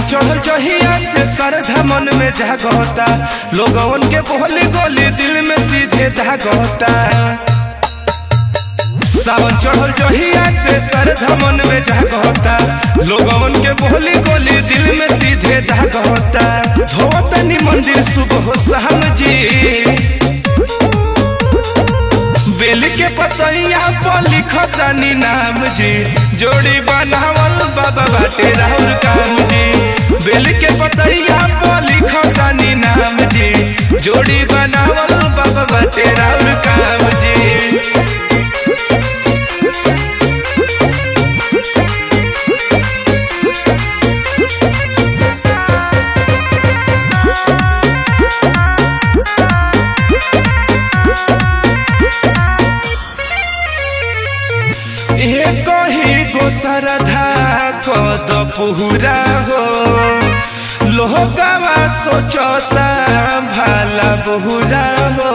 चढ़ल जहिया से श्रद्धा मन में जागता लोगवन के बोली गोली दिल में सीधे दागता सावन चढ़ल जहिया से श्रद्धा मन में जागता लोगवन के बोली गोली दिल में सीधे दागता धोतनी मंदिर सुबह शाम जी बेल के पतैया पर लिखतानी नाम जी जोड़ी बनावल बाबा बाटे राहुल काम जी बेल के पतैया पर लिखतानी नाम जी जोड़ी बनावल बाबा बाटे राहुल काम जी एक ही गो सरधा कद पुहरा हो लोहगावा सोचता भाला बहुरा हो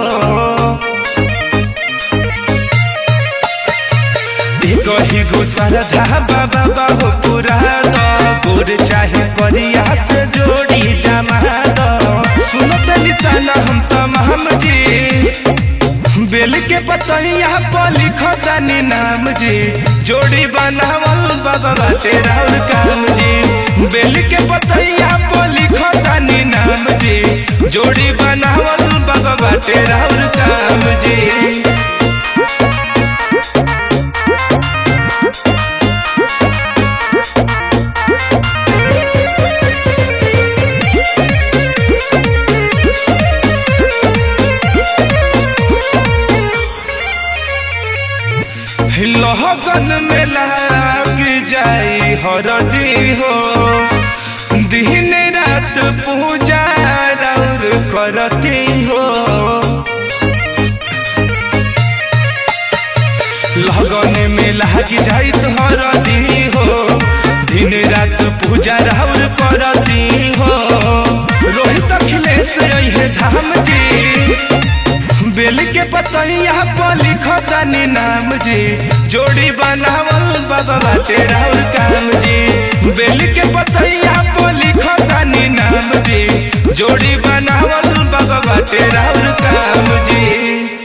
एक ही गो सरधा बाबा बाबू पूरा दो गोर चाहे करिया से जोड़ी जमा दो सुनत निताना हम तमाम जी बेल के पतैया पर लिखतानी नाम जी जोड़ी बनावल बाबा बाटे राहुल काम जी बेल के पतैया पर लिखतानी नाम जी जोड़ी बनावल बाबा बाटे राहुल काम जी लहगन में लाग जाई हरदी हो दिन रात पूजा राउर करती हो लगन में लाग जाई तो हरदी हो दिन रात पूजा राउर करती हो रोहित अखिलेश है धाम जी बेल के पतैया पर लिखतानी नाम जी जोड़ी बनावल बाबा बाटे राहुल काम जी बेल के पतैया पर लिखतानी नाम जी जोड़ी बनावल बाबा बाटे राहुल काम जी